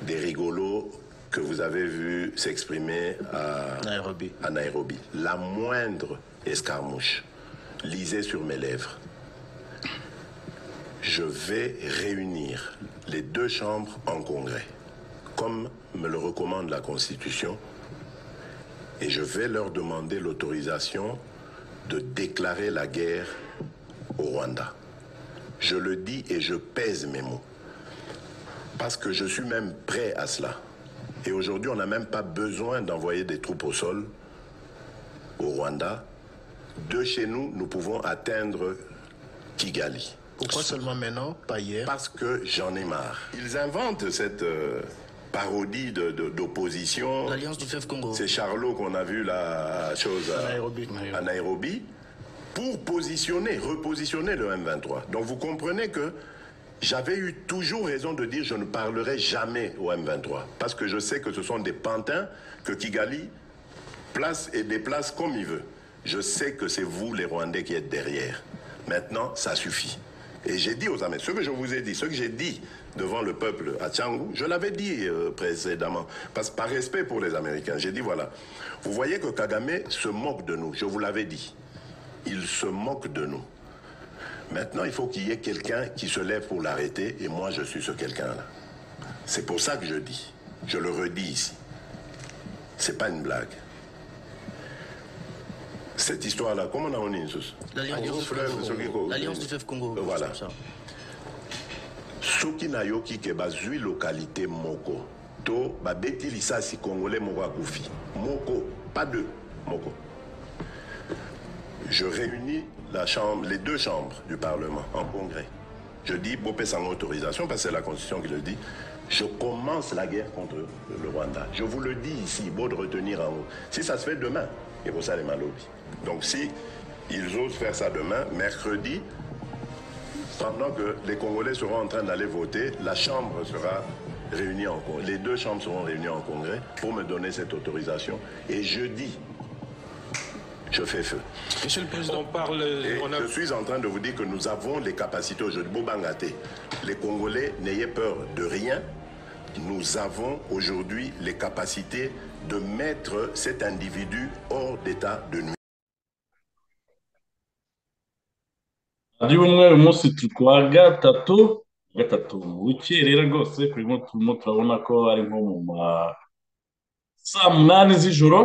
des rigolos que vous avez vus s'exprimer à Nairobi. à Nairobi. La moindre escarmouche lisez sur mes lèvres. Je vais réunir les deux chambres en congrès, comme me le recommande la Constitution, et je vais leur demander l'autorisation de déclarer la guerre au Rwanda. Je le dis et je pèse mes mots parce que je suis même prêt à cela. Et aujourd'hui, on n'a même pas besoin d'envoyer des troupes au sol au Rwanda. De chez nous, nous pouvons atteindre Kigali. Pourquoi seulement maintenant, pas hier Parce que j'en ai marre. Ils inventent cette euh, parodie de- de- d'opposition. L'alliance du fleuve Congo. C'est Charlot qu'on a vu la chose à, À Nairobi. à Nairobi, pour positionner, repositionner le M23. Donc vous comprenez que j'avais eu toujours raison de dire je ne parlerai jamais au M23 parce que je sais que ce sont des pantins que Kigali place et déplace comme il veut. Je sais que c'est vous les Rwandais qui êtes derrière. Maintenant, ça suffit. Et j'ai dit aux Américains, ce que je vous ai dit, ce que j'ai dit devant le peuple à Tchangou, je l'avais dit euh, précédemment, parce, par respect pour les Américains, j'ai dit voilà, vous voyez que Kagame se moque de nous, je vous l'avais dit. Il se moque de nous. Maintenant, il faut qu'il y ait quelqu'un qui se lève pour l'arrêter, et moi je suis ce quelqu'un-là. C'est pour ça que je dis, je le redis ici. C'est pas une blague. Cette histoire-là, comment on a une chose L'alliance du fleuve Congo. L'alliance du fleuve Congo. Voilà. C'est ça. soki na yoki ke bazwi lokalité moko to babeti lisasi congolais moko akufi moko pas deux moko je réunis la chambre, les deux chambres du Parlement en congrès. Je dis, Bopé sans autorisation, parce que c'est la Constitution qui le dit, je commence la guerre contre le Rwanda. Je vous le dis ici, beau de retenir en haut. Si ça se fait demain, et pour ça, les malobis. Donc si ils osent faire ça demain, mercredi, pendant que les Congolais seront en train d'aller voter, la Chambre sera réunie en congrès. Les deux chambres seront réunies en congrès pour me donner cette autorisation. Et jeudi, je fais feu. Monsieur le Président, on parle. Et on a- je suis en train de vous dire que nous avons les capacités aujourd'hui. Bobangaté, les Congolais, n'ayez peur de rien. Nous avons aujourd'hui les capacités de mettre cet individu hors d'état de nuit. ry'umweru umunsi wa gatatu gatatu bukerera rwose turimo turimo turabona ko ari nko mu ma saa munani z'ijoro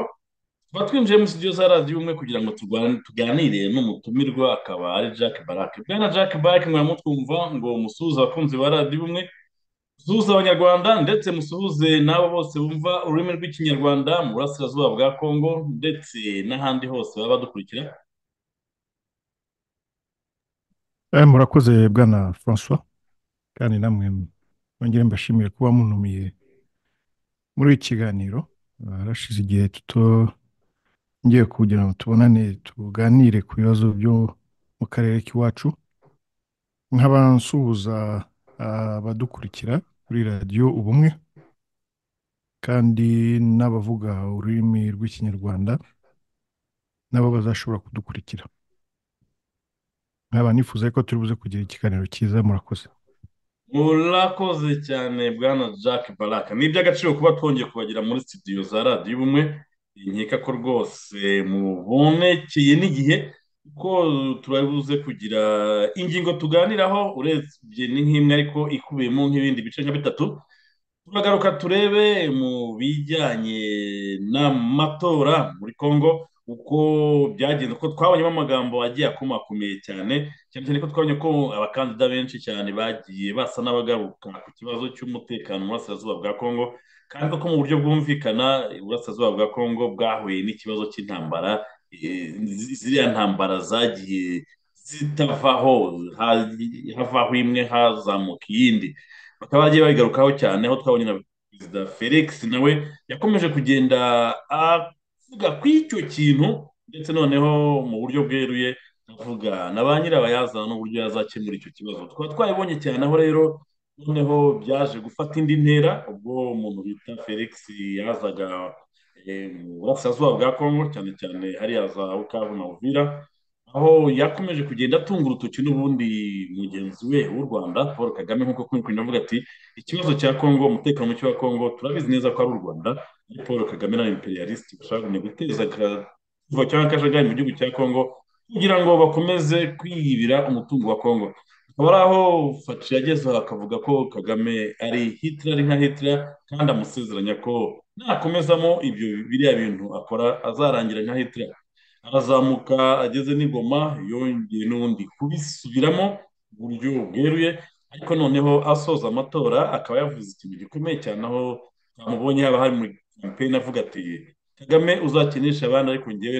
tuba twinjiye mu studio za radiyo umwe kugira ngo turwane- tuganire n'umutumirwa akaba ari jack barake bwana jack barake mwaramutwumva ngo musuhuze abakunzi ba radiyo umwe musuhuze abanyarwanda ndetse musuhuze n'abo bose bumva ururimi rw'ikinyarwanda mu burasirazuba bwa kongo ndetse n'ahandi hose baba badukurikira Eh, murakoze bwana francois kandi namwe mwongere mbashimire kuba munumiye muri iki kiganiro Ah, harashize igihe tuto ngiye kugira ngo tubonane tuganire ku bibazo byo mu karere k'iwacu nk'abansuhuza ah, abadukurikira kuri radiyo ubumwe kandi n'abavuga ururimi rw'ikinyarwanda nabo bazashobora kudukurikira nkaba nifuza ko turi buze kugira ikiganiro cyiza murakoze murakoze cyane bwana jack baraka ni iby'agaciro kuba twongeye kubagira muri studio za radiyo ubumwe nkeka ko rwose mubonekeye n'igihe ko turabuze kugira ingingo tuganiraho urebye ni nk'imwe ariko ikubiyemo nk'ibindi bice nka bitatu turagaruka turebe mu bijyanye n'amatora muri congo uko byagenze kuko twabonyemo amagambo agiye akomakomeye cyane cyane cyane ko twabonye ko abakandida benshi cyane bagiye basa n'abagaruka ku kibazo cy'umutekano mu burasirazuba bwa kongo kandi ko mu buryo bwumvikana uburasirazuba bwa kongo bwahuye n'ikibazo cy'intambara eh, zi- ziriya ntambara zagiye zitavaho ha- havaho imwe hazamuka iyindi bakaba bagiye babigarukaho cyane aho twabonye na perezida felix nawe yakomeje kugenda avuga ku icyo kintu ndetse noneho mu buryo bweruye avuga na ba nyirabayazana n'uburyo yazakemura icyo kibazo tukaba twabibonye cyane aho rero noneho byaje gufata indi ntera ubwo umuntu bita felix yazaga mu burasirazuba bwa congo cyane cyane hariya za bukavu na uvira aho yakomeje kugenda atunga urutoki n'ubundi mugenzi we w'u rwanda paul kagame nk'uko kuri kugenda avuga ati ikibazo cya congo umutekano muke wa congo turabizi neza ko ari u rwanda ari paul kagame na imperialisite bashobora guteza kuva cyangwa akajagari mu gihugu cya congo kugira ngo bakomeze kwiyibira umutungo wa congo akaba ari aho faci yagezeho akavuga ko kagame ari hitira ari nka hitira kandi amusezeranya ko nakomezamo ibyo biriya bintu akora azarangira nka hitira arazamuka ageze n'ingoma yongeye n'ubundi kubisubiramo uburyo bweruye ariko noneho asoza amatora akaba yavuze ikintu gikomeye cyane aho bamubonye haba hari muri kampeyini avuga ati kagame uzakinisha abana ariko ngewe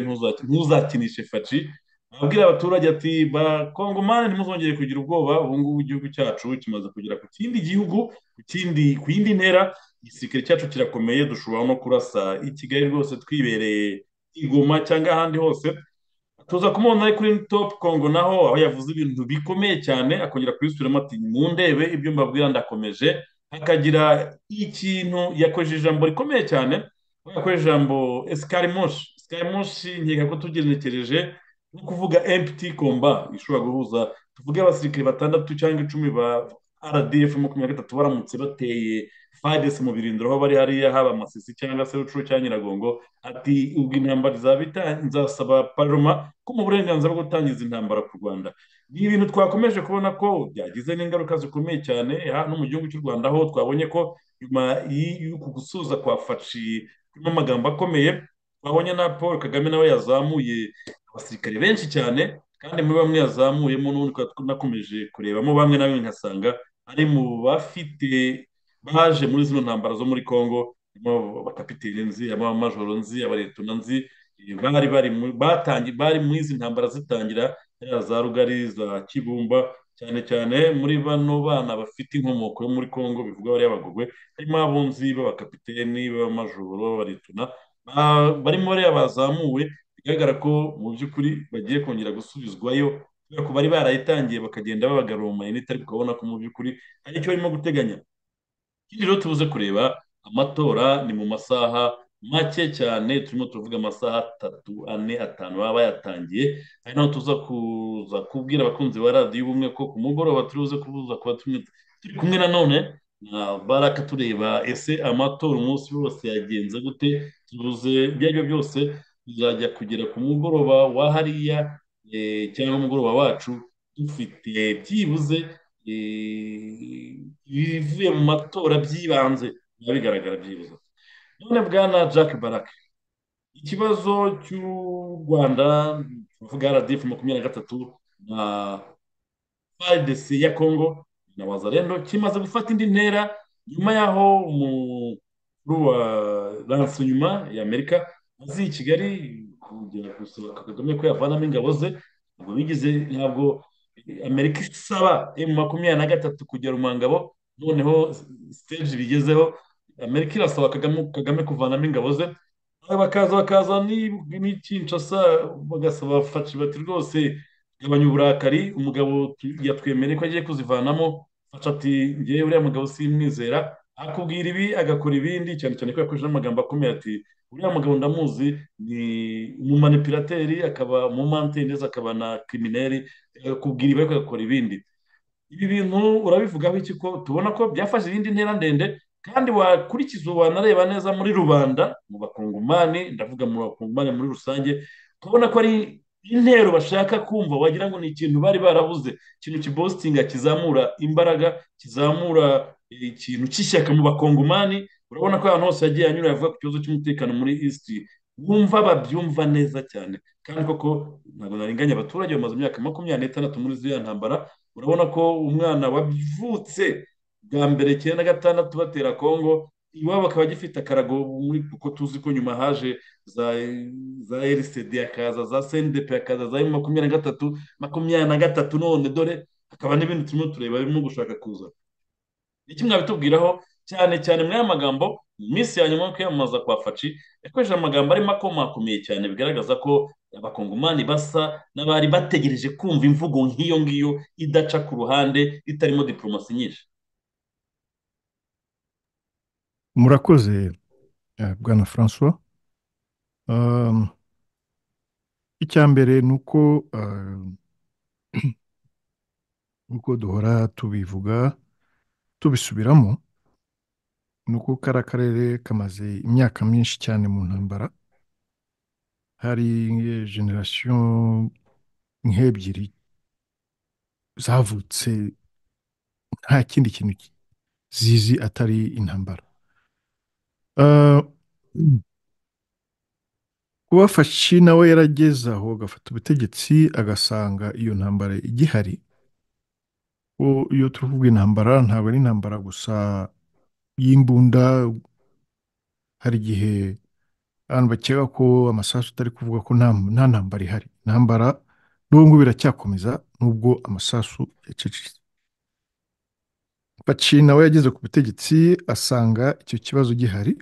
ntuzakinishe faci ababwira abaturage ati bakongomani ntimuzongere kugira ubwoba ubu ngubu igihugu cyacu kimaze kugera ku kindi gihugu ku yindi ntera igisirikare cyacu kirakomeye dushobora no kurasa i kigali rwose twibereye igoma cyangwa ahandi hose tuza kumubona ari kuri topu kongo naho aho yavuze ibintu bikomeye cyane akongera kubisubiramo ati mu ndebe ibyo mbabwira ndakomeje hakagira ikintu yakoresheje ijambo rikomeye cyane aho yakoresheje ijambo esikarimushi esikarimushi nkeka ko tugenekereje no kuvuga empiti komba ishobora guhuza tuvuge abasirikare batandatu cyangwa icumi ba rdf makumyabiri na gatatu baramutse bateye fadesi mu birindiro aho bari hariya haba amasisi cyangwa se rucuru cyangwa nyiragongo ati ubwo intambara izaba nzasaba paroma ko mu burenganzira bwo gutangiza intambara ku rwanda ni ibintu twakomeje kubona ko byagize n'ingaruka zikomeye cyane no mu gihugu cy'u rwanda aho twabonye ko nyuma y'uku gusuza kwa faci kurimo amagambo akomeye twabonye na paul kagame nawe yazamuye abasirikare benshi cyane kandi muri bamwe yazamuyemo n'ubundi nakomeje kurebamo bamwe na bamwe nkasanga ari mu bafite baje muri zino ntambara zo muri congo abakapiteni nzi abamajoro nzi abaretuna nzi bari bari batangiye bari muri izi ntambara zitangira za rugari za kibumba cyane cyane muri bano bana bafite inkomoko yo muri congo bivuga bariya bagogwe harimo abunzi b'abakapiteni b'abamajoro b'abaretuna barimo bariya bazamuwe bigaragara ko mu by'ukuri bagiye kongera gusubizwayo kubera ko bari barayitangiye bakagenda babagarura mu mayinite ariko ukabona ko mu by'ukuri hari icyo barimo guteganya ikindi rero tubuze kureba amatora ni mu masaha make cyane turimo turavuga amasaha atatu ane atanu baba bayatangiye ari naho tuza kuza kubwira abakunzi ba radiyo ubumwe ko ku mugoroba turibuze kubuza kuba turi kumwe nanone na baraka tureba ese amatora umunsi wose yagenze gute tubuze ibyo ari byo byose bizajya kugera ku mugoroba wa hariya cyangwa umugoroba wacu dufite byibuze ibivuye mu matora by'ibanze biba bigaragara byibuze none bwana jack barak ikibazo cy'u rwanda tuvuga radifu makumyabiri na gatatu na fadesi ya kongo na wazalendo kimaze gufata indi ntera nyuma y'aho umukuru wa ranse nyuma y'amerika azi i kigali kugera gusaba kagame ko yavanamo ingabo ze ntabwo bigize ntabwo amerika isaba emu makumyabiri na gatatu kugera mu ngabo noneho siteji bigezeho amerika irasaba kagame, kagame kuvanamo ingabo ze bakaza bakaza n'ikinshasa bagasaba faci bati rwose gabanya uburakari umugabo yatwemereye ko agiye kuzivanamo ati ngewe uriya mugabo simwizera akubwira ibi agakora ibindi cyane cyane ko yakoresheje amagambo akomeye ati uriya mugabo ndamuzi ni umumanipirateri akaba umumantenezi akaba na kirimineri akubwira ibi ariko agakora ibindi ibi bintu urabivugaho iki ko tubona ko byafashe iyindi ntera ndende kandi wakurikiza wanareba neza muri rubanda mu bakungumani ndavuga mu bakungumani muri rusange turabona ko ari intero bashaka kumva wagira ngo ni ikintu bari barabuze ikintu kibositinga kizamura imbaraga kizamura ikintu cy'ishyaka mu bakongomani urabona ko ahantu hose yagiye anyura yavuga ku kibazo cy'umutekano muri isiti bumva babyumva neza cyane kandi koko ntabwo narenganya abaturage bamaze imyaka makumyabiri n'itandatu muri ziriya ntambara urabona ko umwana wavutse bwa mbere icyenda gatandatu batera kongo iwabo akaba agifite akarago muri kuko tuzi ko nyuma haje za za erisedi akaza za sendepe akaza za makumyabiri na gatatu makumyabiri na gatatu none dore hakaba n'ibindi turimo tureba birimo gushaka kuza iki mwabitubwiraho cyane cyane muri aya magambo mu minsi ya nyuma yo kwiyamamaza kwa faci yakoresheje amagambo arimo akomakomeye cyane bigaragaza ko abakongomani basa n'abari bategereje kumva imvugo nk'iyo ngiyo idaca ku ruhande itarimo diporomasi nyinshi murakoze eh, bwana francois Um, icya mbere ni uko um, nk'uko duhora tubivuga tubisubiramo ni uko kariya karere kamaze imyaka myinshi cyane mu ntambara hari generasiyo nk'ebyiri zavutse nta kindi kintu ki- zizi atari intambara Uh, kubafashi nawe yarageze aho agafata ubutegetsi agasanga iyo ntambara igihari O- iyo tuvuga intambara ntabwo ari intambara gusa y'imbunda hari igihe abantu bakeka ko amasasu atari kuvuga ko nta nta ntambara ihari intambara n'ubu ngubu biracyakomeza nubwo amasasu yacecetse Paci nawe yageze ku butegetsi asanga icyo kibazo gihari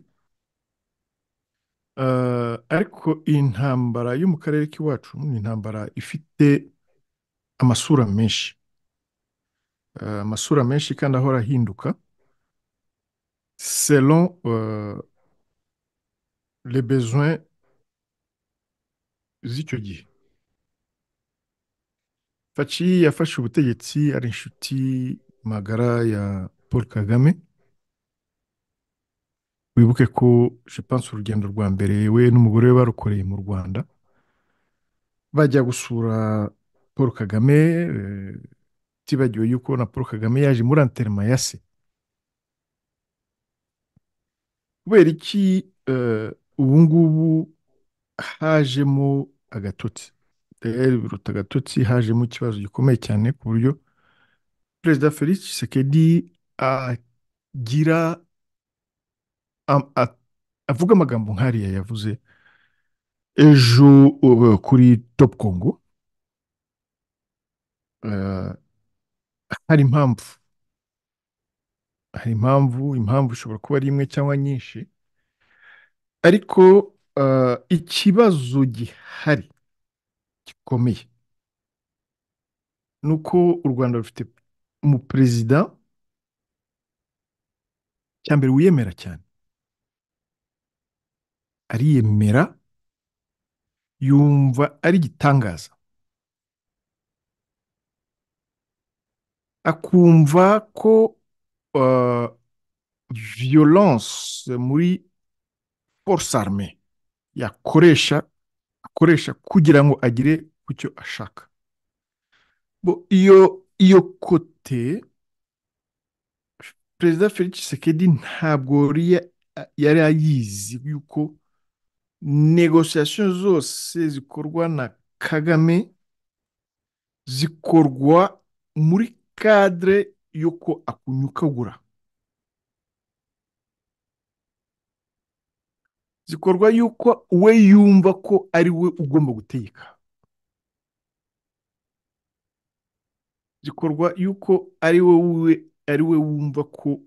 Eh, ariko iyi ntambara yo mu karere k'iwacu ni intambara ifite amasura menshi Eh, amasura menshi kandi ahora ahinduka selon eh, les besoins z'icyo gihe Faci yafashe ubutegetsi ari inshuti magara ya Paul Kagame wibuke ko je pense urugendo rwa mbere we n'umugore we barukoreye mu Rwanda bajya gusura Paul Kagame eh, tibagiwe yuko na Paul Kagame yaje muri enterema ya se kubera iki eh, ubu ngubu hajemo agatotsi rero biruta agatotsi hajemo ikibazo gikomeye cyane ku buryo perezida Felix Tshisekedi agira am- a- avuga amagambo nk'ariya yavuze ejo uh, kuri Top Congo eh, hari impamvu hari impamvu impamvu ishobora kuba ari imwe cyangwa nyinshi ariko eh, ikibazo gihari gikomeye ni uko u Rwanda rufite umuperezida cya mbere wiyemera cyane ariyemera yumva ari igitangaza akumva ko eh, violence muri force armée yakoresha akoresha kugira ngo agere ku cyo ashaka bo iyo iyo kote perezida Felix Tshisekedi ntabwo riya- yari ayizi yuko negosiasiyo zose zikorwa na Kagame zikorwa muri kadire y'uko akunyukagura zikorwa y'uko we yumva ko ari we ugomba gutegeka zikorwa y'uko ari we we ari we wumva ko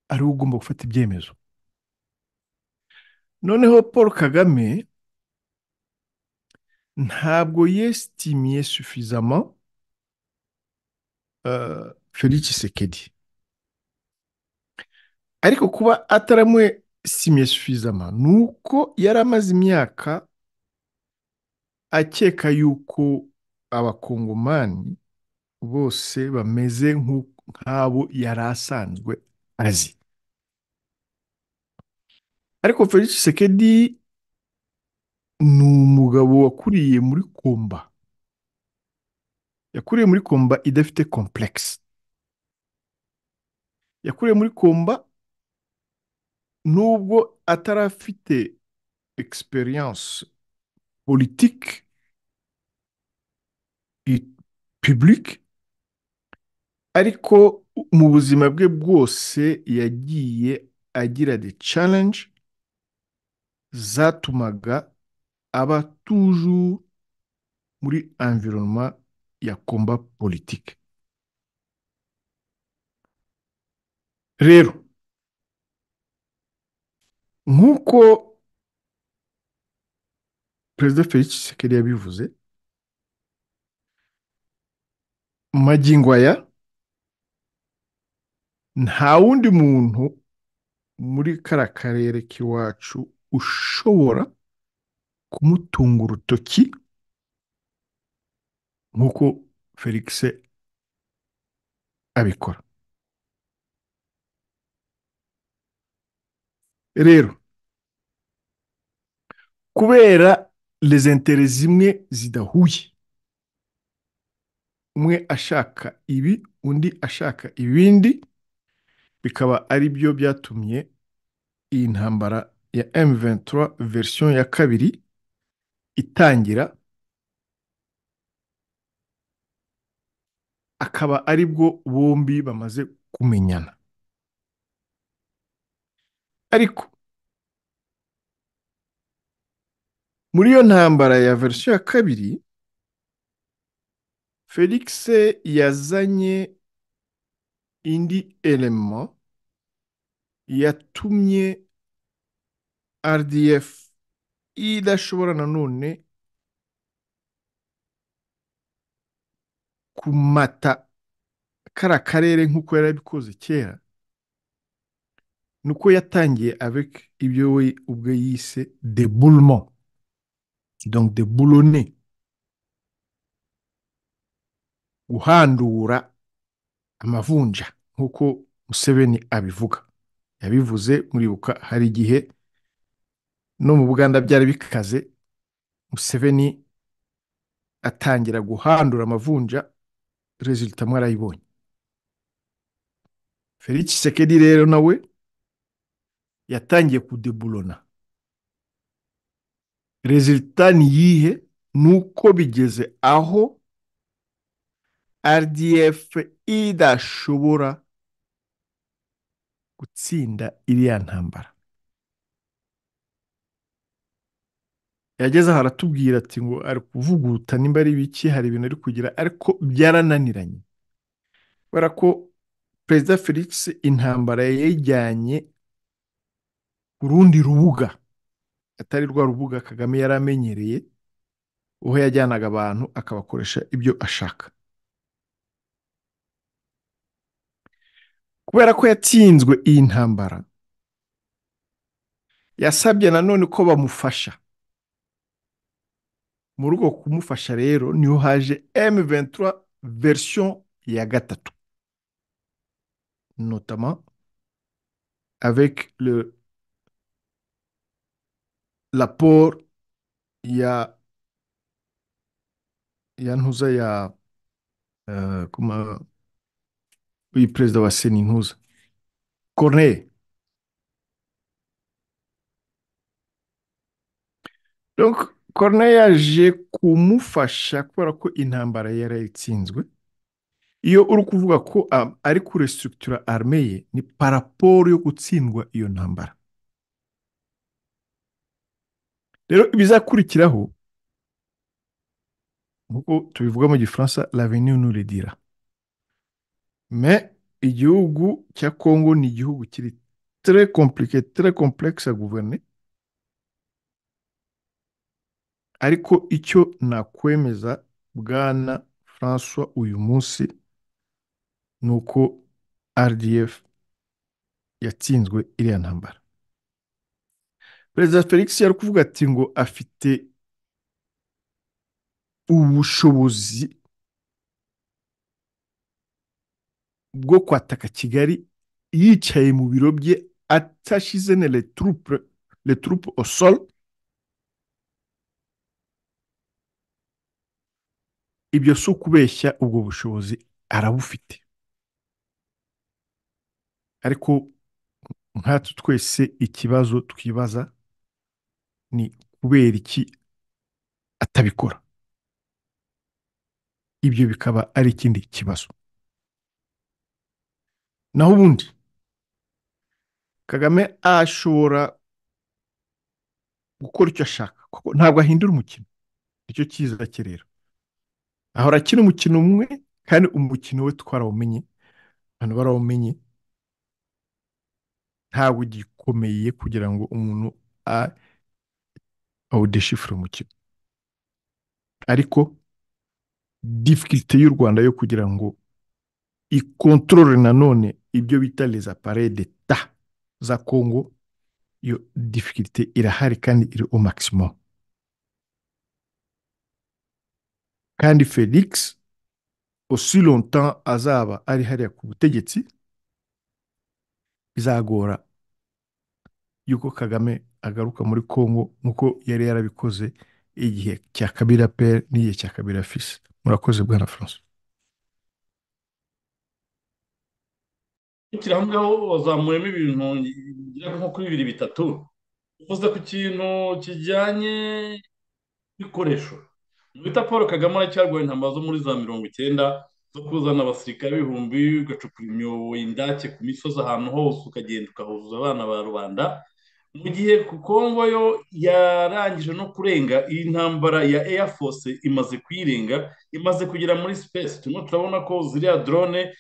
ari we ugomba gufata ibyemezo noneho paul kagame ntabwo yesitimiye sufizama uh, felix Tshisekedi ariko kuba ataramwesimiye sufizama ni uko yari amaze imyaka akeka yuko abakongomani bose bameze nk'u- nk'abo yari asanzwe azi ariko felix Tshisekedi ni umugabo wakuriye muri komba yakuriye muri komba idafite komplekisi yakuriye muri komba nubwo atarafite experience politique et publique ariko mu buzima bwe bwose yagiye agira the challenge zatumaga aba toujours muri environnement ya combat politique rero nk'uko perezida felix tshisekedi yabivuze magingo aya nta wundi muntu muri kariya karere k'iwacu ushobora kumutunga urutoki nk'uko felix abikora rero kubera lezentere zimwe zidahuye umwe ashaka ibi undi ashaka ibindi bikaba ari byo byatumye iyi ntambara ya M23 verisiyo ya kabiri itangira akaba ari bwo bombi bamaze kumenyana ariko muri iyo ntambara ya verisiyo ya kabiri felix yazanye indi elema yatumye rdf idashobora nanone kumata kara karere nk'uko yari abikoze kera nuko yatangiye avec ibyo we ubwe yise deboulement donc deboulonner guhandura amavunja nk'uko Museveni abivuga yabivuze muribuka hari igihe no mu buganda byari bikaze Museveni atangira guhandura amavunja rezilita mwarayibonye felix sekedi rero nawe yatangiye kudebulona rezilita ni yihe ni uko bigeze aho rdf idashobora gutsinda iriya ntambara yageze aho aratubwira ati ngo ari kuvuguta nimba ari biki hari ibintu ari kugira ariko byarananiranye kubera ko perezida felix intambara yayijyanye ku rundi rubuga atari rwa rubuga kagame yari amenyereye aho yajyanaga abantu akabakoresha ibyo ashaka kubera ko yatsinzwe iyi ntambara yasabye nanone ko bamufasha muri uko kumufasha rero niho haje M23 version ya gatatu notamment avec le rapport ya ya ntuza ya uh, kuma uyu perezida wa sena intuza corneye donc corneye yaje kumufasha kubera ko intambara yari yatsinzwe iyo uri kuvuga ko ari kuresitura arme ye ni paraporo yo gutsindwa iyo ntambara rero ibizakurikiraho nk'uko tubivuga mu gifaransa l'avenir nous le dira me igihugu cya kongo ni igihugu kiri tere komplike tere komplekisi ya guverne ariko icyo nakwemeza bwana francois uyu munsi ni uko rdf yatsinzwe iriya ntambara perezida felix yari kuvuga ati ngo afite ubushobozi bwo kwataka kigali yicaye mu biro bye atashize na retroupe osol ibyo si ukubeshya ubwo bushobozi arabufite ariko nkatwe twese ikibazo twibaza ni kubera iki atabikora ibyo bikaba ari ikindi kibazo naho ubundi kagame ashobora gukora icyo ashaka kuko ntabwo ahindura umukino nicyo cyiza cye rero ahora akina umukino umwe kandi umukino we twarawumenye abantu barawumenye ntabwo ugikomeye kugira ngo umuntu awudeshifure umukino ariko difikirite y'u rwanda yo kugira ngo ikontorore nanone ibyo bita les appareils d'etat za kongo iyo difficulté irahari kandi iri au maximum kandi felix aussi longtemps azaba ari hariya ku butegetsi bizagora yuko kagame agaruka muri kongo nk'uko yari yarabikoze igihe cya kabira pere n'igihe cya kabira fisi murakoze bwana francois gushyira hamwe aho wazamuyemo ibintu bigera nko kuri bibiri bitatu uvuze ku kintu kijyanye n'ibikoresho bita paul kagame aracyarwanya intambara zo muri za mirongo icyenda zo kuzana abasirikare b'ibihumbi ugacukura imyobo indake ku misozi ahantu hose ukagenda ukahuzuza abana ba rubanda mu gihe ku kongo yo yarangije no kurenga iyi ntambara ya air force imaze kuyirenga imaze kugera muri space turimo turabona ko ziriya drone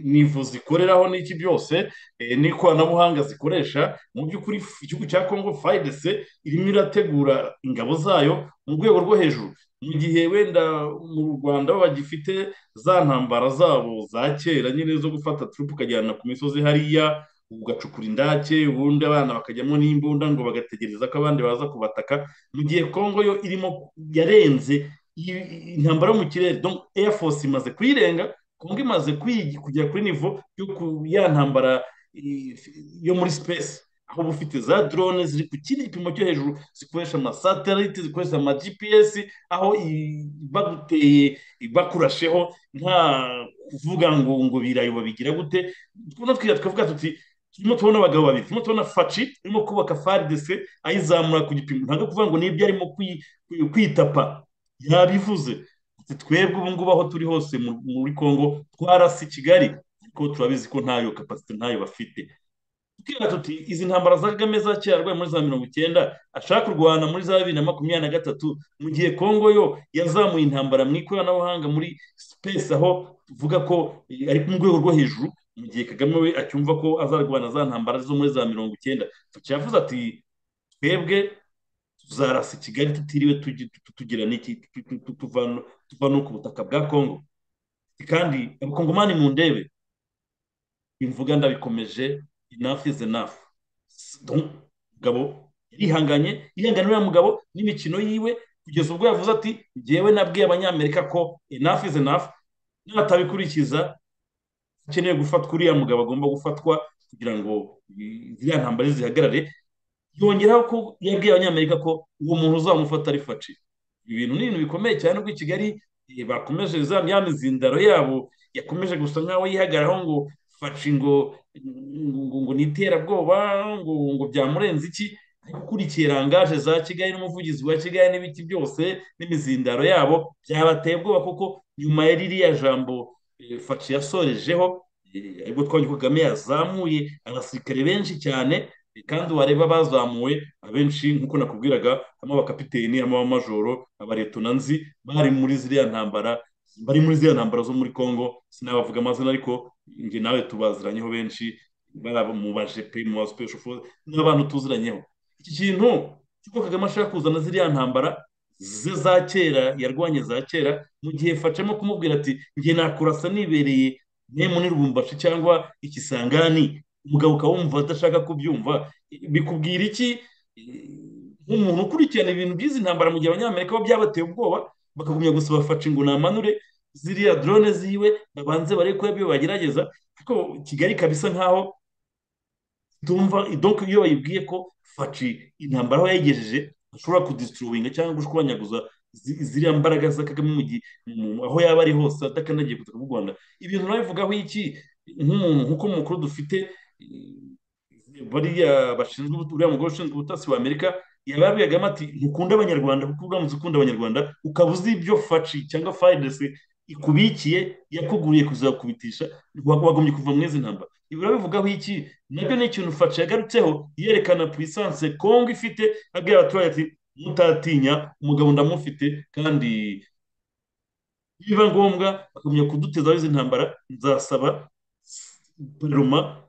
nivu zikoreraho n'iki byose n'ikoranabuhanga zikoresha mu by'ukuri igihugu cya kongo fayidese irimo irategura ingabo zayo mu rwego rwo hejuru mu gihe wenda mu rwanda bagifite za ntambara zabo za kera nyine zo gufata turupu ukajyana ku misozi hariya ugacukura indake ubundi abana bakajyamo n'imbunda ngo bagategereza ko abandi baza kubataka mu gihe kongo yo irimo yarenze intambara yo mu kirere Air Force imaze kuyirenga kongo imaze kugera kuri nivo ya ntambara yo muri space aho uba ufite za drone ziri ku kindi gipimo cyo hejuru zikoresha amasatelite zikoresha ama gps aho baguteye bakurasheho nta kuvuga ngo ngo birayoba bigira gute tukavuga tuti turimo tubona abagabo babiri turimo tubona faci turimo kubaka faridese ayizamura ku gipimo ntabwo kuvuga ngo nibyo arimo kwitapa yabivuze twebwe ubu ngubu aho turi hose muri congo twarasi kigali ariko turabizi ko ntayo kapasite ntayo bafite tukibwira tuti izi ntambara za kagame za kera arwaye muri za mirongo icyenda ashaka kurwana muri za bibiri na makumyabiri na gatatu mu gihe congo yo yazamuye intambara mu ikoranabuhanga muri sipesi aho tuvuga ko ari mu rwego rwo hejuru mu gihe kagame we acyumva ko azarwana za ntambara zo muri za mirongo icyenda tucyavuze ati twebwe tuzarasa kigali tutiriwe tugira n'iki tuva no ku butaka bwa congo kandi abakongomani mu ndebe imvuga ndabikomeje enough is enough mugabo yarihanganye yihanganye uriya mugabo n'imikino yiwe kugeza ubwo yavuze ati ngewe nabwiye abanyamerika ko enough is enough natabikurikiza akeneye gufatwa uriya mugabo agomba gufatwa kugira ngo ziriya ntambara zihagarare yongeraho ko yabwiye abanyamerika ko uwo muntu uzamufata ari faci ibintu ni ibintu bikomeye cyane ubwo i kigali bakomeje ya mizindaro yabo yakomeje gusa nk'aho yihagararaho ngo faci ngo ngo ni iterabwoba ngo ngo byamurenze iki ariko ukurikiye rangaje za kigali n'umuvugizi wa kigali n'ibiti byose n'imizindaro yabo byabateye ubwoba kuko nyuma ya ririya jambo faci yasorejeho ariko twabonye ko kagame yazamuye abasirikare benshi cyane kandi wareba bazamuwe abenshi nk'uko nakubwiraga harimo abakapiteni harimo abamajoro abaretona nzi bari muri ziriya ntambara bari muri ziriya ntambara zo muri congo sinabavuga amazina ariko njye nawe tubaziranyeho benshi mu bajepe mu basipeshofozi n'abantu tuziranyeho iki kintu cy'uko kagame ashaka kuzana ziriya ntambara ze za kera yarwanye za kera mu gihe facamo kumubwira ati njye nakurasa nibereye ntemu n'irubumbashi cyangwa ikisangani umugabo ukaba wumva adashaka kubyumva bikubwira iki nk'umuntu ukurikirana ibintu by'izi ntambara mu gihe abanyamerika bo byabateye ubwoba bakagumya gusaba faci ngo namanure ziriya drone ziwe babanze barebe ko ibyo bagerageza ariko kigali ikaba isa nkaho itumva donka iyo bayibwiye ko faci intambara aho yayigejeje ashobora kudisituruwinga cyangwa gushwanyaguza ziriya mbaraga za kagame mu gihe aho yaba ari hose adakandagiye ku butaka bw'u rwanda ibintu nabivugaho iki nk'umuntu nk'uko mukuru dufite bariya bashinzwe uriya mugore ushinzwe ubutasi wa amerika yababwiragamo ati ntukunda abanyarwanda kuko uramutse ukunda abanyarwanda ukaba uzi ibyo faci cyangwa fayidesi ikubikiye yakuguriye kuzakubitisha wagombye kuva muri izi ntambara ibi urabivugaho iki nabyo ni ikintu faci yagarutseho yerekana puissance kongo ifite abwira abaturage ati mutatinya umugabo ndamufite kandi biba ngombwa bakamenya kudutezaho izi ntambara nzasaba peruma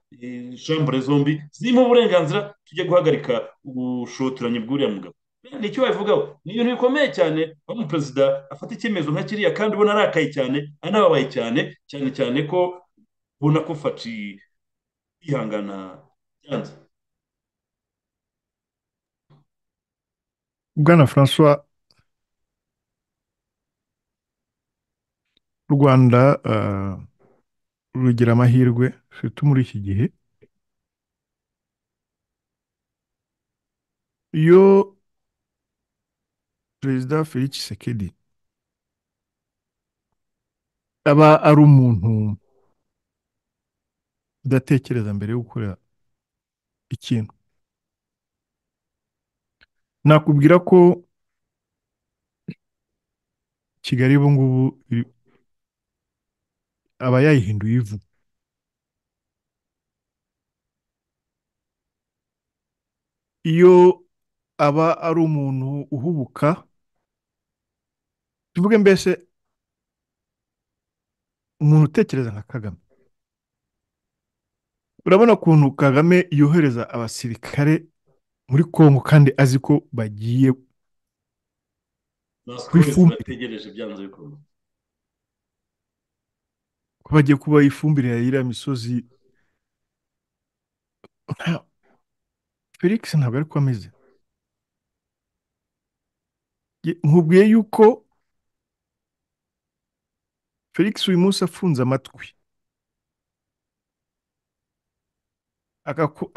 shambure zombi zirimo uburenganzira tujye guhagarika ubushotoranyi bw'uriya mugabo ni icyo wabivugaho ni ibintu bikomeye cyane aho umuperezida afata icyemezo nka kiriya kandi ubona arakaye cyane anababaye cyane cyane cyane ko ubona ko faci yihangana byanze bwana francois u rwanda rugira amahirwe ufite muri iki gihe iyo perezida felix sekedi aba ari umuntu udatekereza mbere yo gukora ikintu nakubwira ko kigali ubu ngubu aba yayihinduye ivu iyo aba ari umuntu uhubuka tuvuge mbese umuntu utekereza nka kagame urabona ukuntu kagame yohereza abasirikare muri kongo kandi azi ko bagiye ko bagiye kuba ifumbire ya iriya misozi felix ntabwo ari ko ameze nkubwiye yuko felix uyu munsi afunze amatwi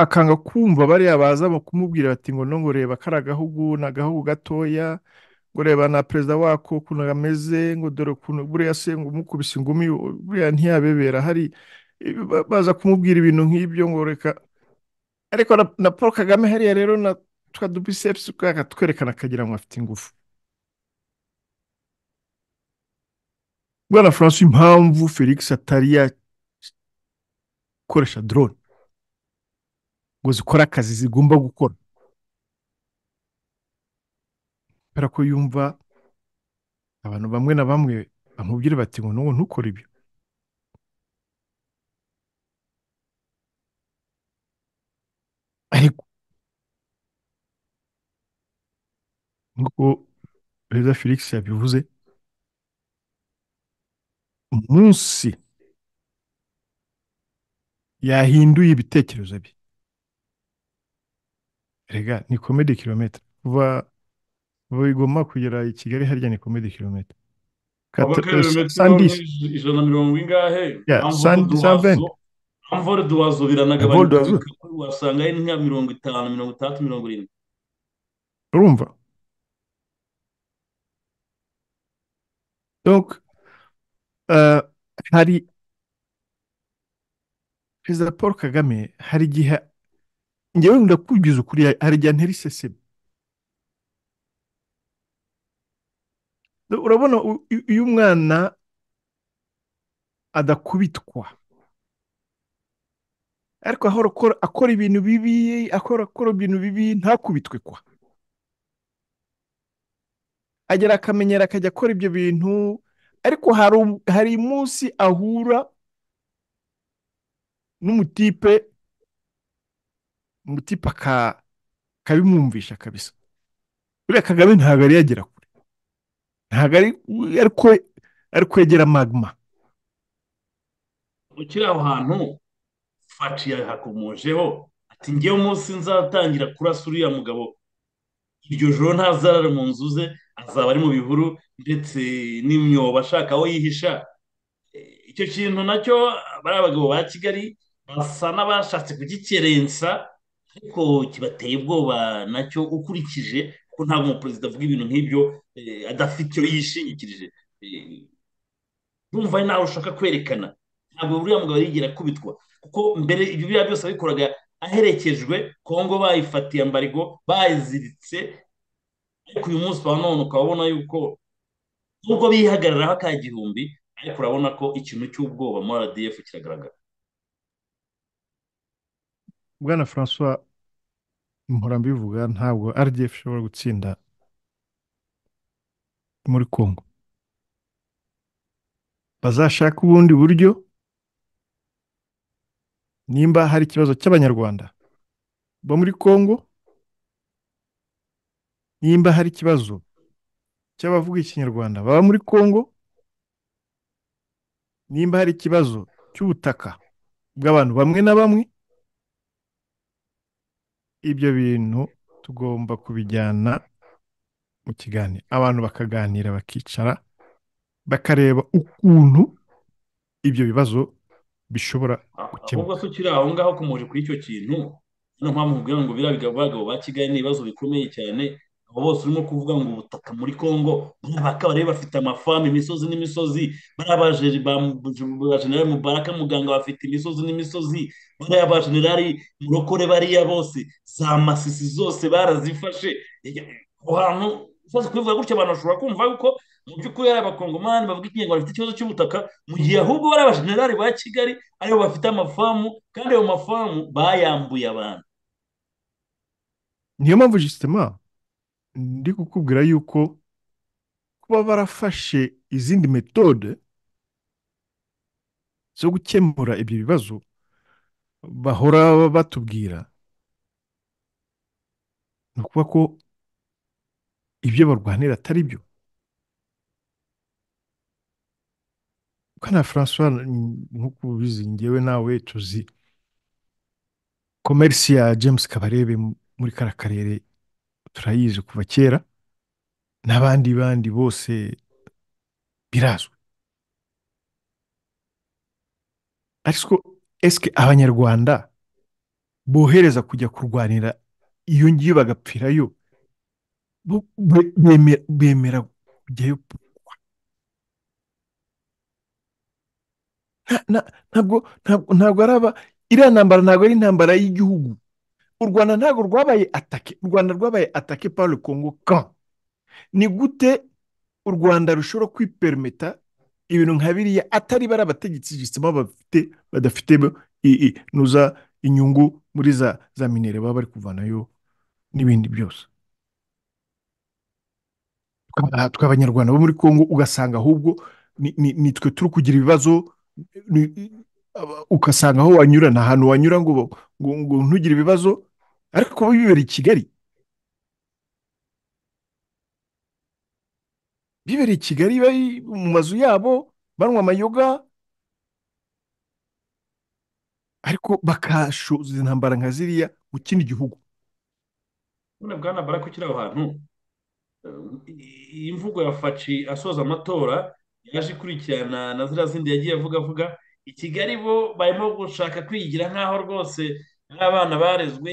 akanga kumva bariya baza kumubwira bati ngo ngo reba kari agahugu ni agahugu gatoya ngo reba na perezida wako ukuntu ameze ngo dore ukuntu buriya se ngo umukubise ingumi buriya ntiyabebera hari baza kumubwira ibintu nk'ibyo ngo reka ariko na paul kagame hariya rero na twa dubisepusi akatwerekana akagira ngo afite ingufu bwana francois impamvu felix atari yakoresha dorone ngo zikore akazi zigomba gukora kubera ko yumva abantu bamwe na bamwe bamubwira bati ngo n'ubu ntukore ibyo ariko nk'uko perezida felix yabivuze umunsi yahinduye ibitekerezo bye rega ni komedi kilometero kuva kuva igoma kugera i kigali harya ni komedi kilometero ijana na mirongo ingahe amvore duwazo biranagabanya wasanga ari nka mirongo itanu mirongo itandatu mirongo irindwi urumva hari perezida paul kagame hari igihe ngewe ndakubwiza ukuri hari igihe nteriseseme urabona iyo umwana adakubitwa ariko ahora akora ibintu bibi akora akora ibintu bibi ntakubitwe kwa agera akamenyera akajya akora ibyo bintu ariko hari umunsi ahura n'umutipe umutipe akabimwumvisha kabisa buriya kagame ntabwo yari yagera kure ntabwo ari kwegera magma ukiri aho hantu faci yahakomojeho ati ngewe umunsi nzatangira kurasa uriya mugabo iryo joro ntazarara mu nzu ze azaba ari mu bihuru ndetse n'imyobo ashaka aho yihisha icyo kintu nacyo bariya bagabo ba kigali basa n'abashatse kugikerensa ariko kibateye ubwoba nacyo ukurikije ko ntabwo umuperezida avuga ibintu nk'ibyo adafite icyo yishingikirije urumva nawe ushaka kwerekana ntabwo buriya mugabo yigera akubitwa kuko mbere ibyo biriya byose abikoraga aherekejwe kongo bayifatiye ambarigo bayiziritse ariko uyu munsi wa none ukaba ubona yuko nubwo bihagararaho ka gihumbi ariko urabona ko ikintu cy'ubwoba muri radiyefu kiragaragara bwana francois mpora mbivuga ntabwo rdf ishobora gutsinda muri congo bazashaka ubundi buryo nimba hari ikibazo cy'abanyarwanda bo muri congo nimba hari ikibazo cy'abavuga ikinyarwanda baba muri congo nimba hari ikibazo cy'ubutaka bw'abantu bamwe na bamwe ibyo bintu tugomba kubijyana mu kiganiro abantu bakaganira bakicara bakareba ukuntu ibyo bibazo bishobora ahubwo se ukiri aho ngaho ukomeje kuri icyo kintu niyo mpamvu nkubwira ngo biriya bagabo ba kigali ni ibibazo bikomeye cyane abo bose urimo kuvuga ngo ubutaka muri congo bakaba bafite amafamu imisozi n'imisozi bariya ba generali mubaraka muganga bafite imisozi n'imisozi bariya ba generali murokore bariya bose za masisi zose barazifashe aho hantu ushobora kubivuga gutya abantu bashobora kumva yuko mu by'ukuri ari abakongomani bavuga ikinyarwanda bafite ikibazo cy'ubutaka mu gihe ahubwo bari abajenerali ba kigali aribo bafite amafamu kandi ayo mafamu bayambuye abantu niyo mpamvu jisitema ndi kukubwira yuko kuba barafashe izindi metode zo gukemura ibyo bibazo bahora batubwira ni ukuvuga ko ibyo barwanira atari byo kana francois nk'uko ubizi ngewe nawe tuzi komerisi ya james kabarebe muri kara karere turayizi kuva kera n'abandi bandi bose birazwi ariko esike abanyarwanda bohereza kujya kurwanira iyo ngiyo bagapfirayo bemera kujyayo ntabwo ntabwo ari aba iriya ntambara ntabwo ari intambara y'igihugu u rwanda ntabwo rwabaye atake u rwanda rwabaye atake paul kongo kan ni gute u rwanda rushobora kwiperimeta ibintu nka biriya atari bari abategetsi gisima bafite badafite nuza inyungu muri za za minere baba bari kuvanayo n'ibindi byose tw'abanyarwanda bo muri kongo ugasanga ahubwo nitwe turi kugira ibibazo ugasanga aho wanyura nta hantu wanyura ngo ngo ntugire ibibazo ariko uba bibera i kigali bibera i kigali bari mu mazu yabo banywa amayoga ariko bakashoza intambara nka ziriya mu kindi gihugu none bwana barako kiri aho hantu iyi mvugo ya faci asoza amatora yaje ikurikirana na ziriya zindi yagiye avuga avuga i kigali bo barimo gushaka kwigira nk'aho rwose nk'abana barezwe